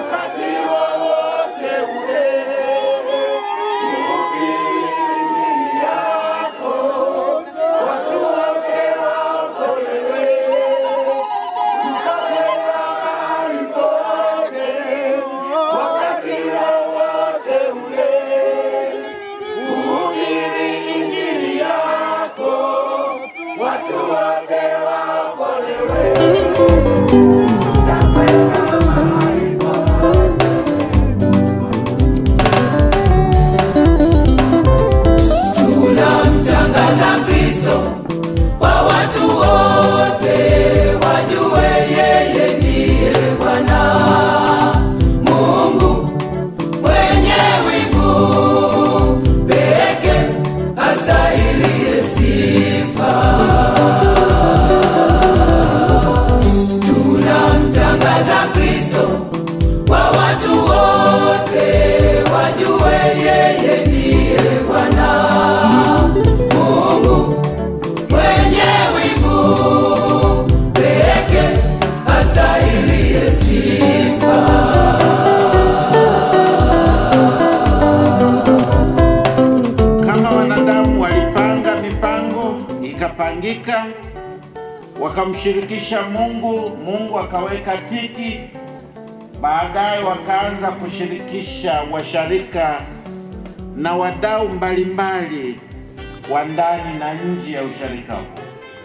wakati wowote ule. Hubiri Injili yako, watu wote waokolewe. Tutakwenda mahali pote, wakati wowote ule. Hubiri Injili yako, watu wote waokolewe. Tutakwenda mahali pote. tunamtangaza Kristo kwa watu wote, wajue yeye ndiye Bwana Mungu mwenye wivu peke astahiliye sifa. Tunamtangaza Kristo kwa watu wote, wajue yeye ndiye Bwana Mungu mwenye wivu peke astahiliye sifa. Kama wanadamu walipanga mipango ikapangika, wakamshirikisha Mungu, Mungu akaweka tiki, baadaye wakaanza kushirikisha washarika na wadau mbalimbali wa ndani na nje ya usharika huu.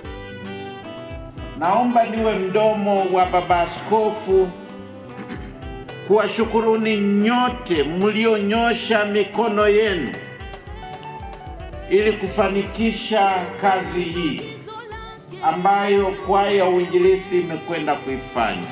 Naomba niwe mdomo wa baba askofu kuwashukuruni nyote mlionyosha mikono yenu ili kufanikisha kazi hii ambayo kwaya ya uinjilisti imekwenda kuifanya.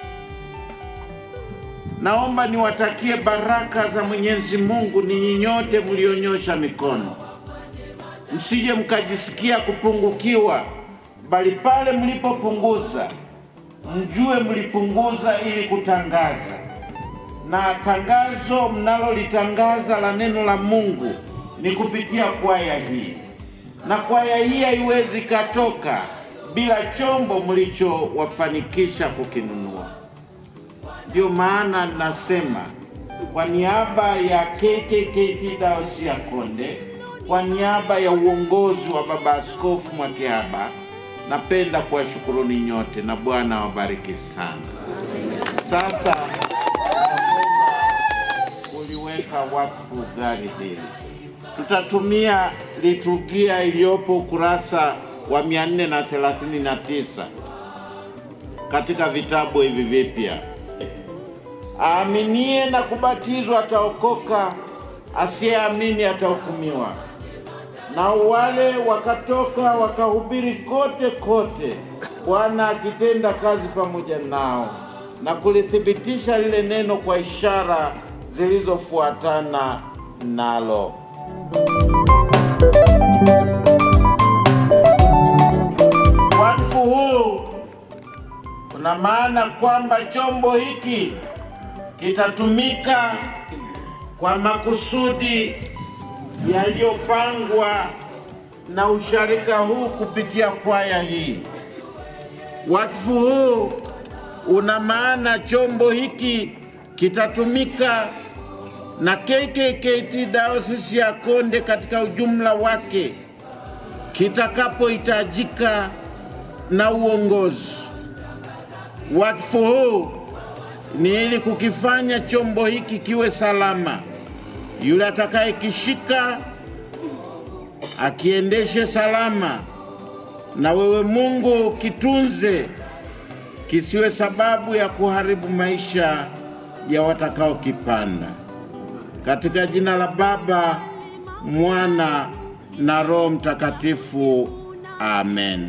Naomba niwatakie baraka za Mwenyezi Mungu ninyi nyote mlionyosha mikono, msije mkajisikia kupungukiwa, bali pale mlipopunguza mjue mlipunguza ili kutangaza, na tangazo mnalolitangaza la neno la Mungu ni kupitia kwaya hii, na kwaya hii haiwezi katoka bila chombo mlichowafanikisha kukinunua. Ndio maana nasema kwa niaba ya KKKT Dayosisi ya Konde, kwa niaba ya uongozi wa Baba Askofu Mwakihaba, napenda kuwashukuruni nyote na Bwana awabariki sana. Sasa uliweka wakfu gari hili, tutatumia liturgia iliyopo ukurasa wa 439 katika vitabu hivi vipya. Aaminie na kubatizwa ataokoka, asiyeamini atahukumiwa. Na wale wakatoka wakahubiri kote kote, Bwana akitenda kazi pamoja nao na kulithibitisha lile neno kwa ishara zilizofuatana nalo. Wakfu huu una maana kwamba chombo hiki kitatumika kwa makusudi yaliyopangwa na usharika huu kupitia kwaya hii. Wakfu huu una maana chombo hiki kitatumika na KKKT Dayosisi ya Konde katika ujumla wake kitakapohitajika na uongozi. Wakfu huu ni ili kukifanya chombo hiki kiwe salama. Yule atakayekishika akiendeshe salama, na wewe Mungu kitunze, kisiwe sababu ya kuharibu maisha ya watakaokipanda. Katika jina la Baba, Mwana na Roho Mtakatifu, amen.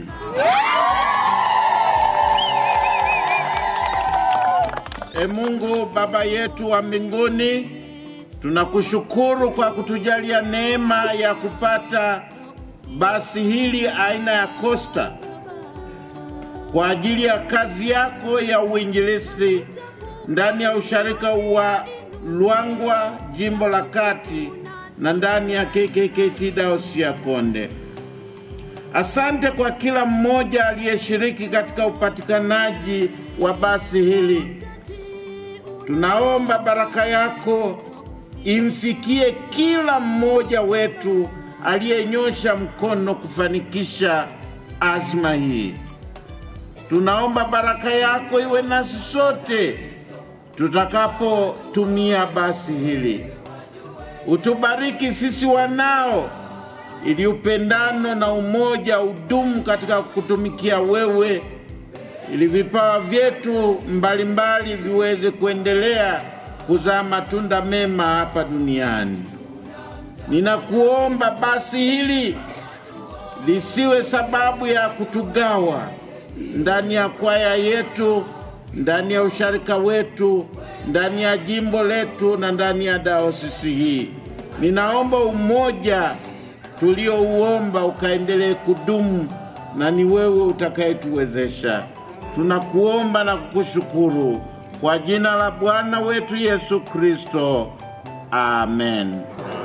E Mungu Baba yetu wa mbinguni, tunakushukuru kwa kutujalia neema ya kupata basi hili aina ya Costa kwa ajili ya kazi yako ya uinjilisti ndani ya usharika wa Lwangwa, jimbo la Kati, na ndani ya KKKT Dayosisi ya Konde. Asante kwa kila mmoja aliyeshiriki katika upatikanaji wa basi hili. Tunaomba baraka yako imfikie kila mmoja wetu aliyenyosha mkono kufanikisha azma hii. Tunaomba baraka yako iwe nasi sote tutakapotumia basi hili. Utubariki sisi wanao, ili upendano na umoja udumu katika kutumikia wewe, ili vipawa vyetu mbalimbali viweze kuendelea kuzaa matunda mema hapa duniani. Ninakuomba basi hili lisiwe sababu ya kutugawa ndani ya kwaya yetu, ndani ya usharika wetu, ndani ya jimbo letu na ndani ya daosisi hii. Ninaomba umoja tuliouomba ukaendelee kudumu, na ni wewe utakayetuwezesha. Tunakuomba na kukushukuru kwa jina la Bwana wetu Yesu Kristo, amen.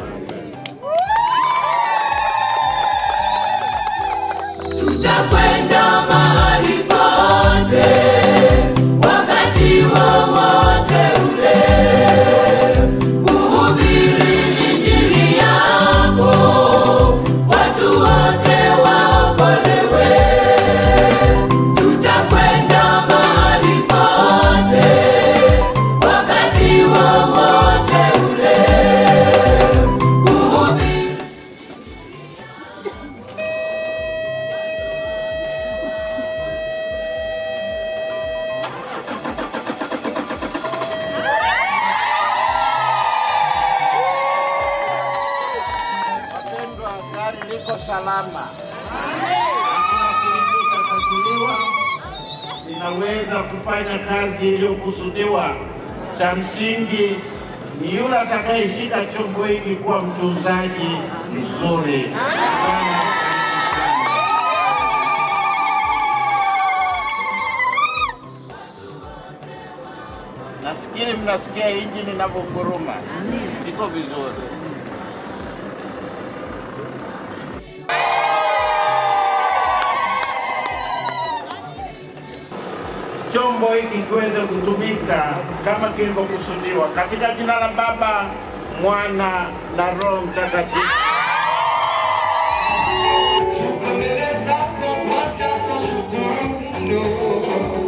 tutakwenda mahali pote wakati wowote ule kuhubiri injili yako watu wote waokolewe tutakwenda mahali pote wakati wowote ule kuhubiri Wapendwa, gari liko salama, hakuna kilichotasakuliwa, linaweza kufanya kazi iliyokusudiwa. Cha msingi ni yule atakayeshika chombo hiki kuwa mtunzaji mzuri. Nafikiri mnasikia injini inavyonguruma, liko vizuri. chombo hiki kiweze kutumika kama kilivyokusudiwa katika jina la Baba, Mwana na Roho Mtakatifu. Mbele zako Bwana twashukuru,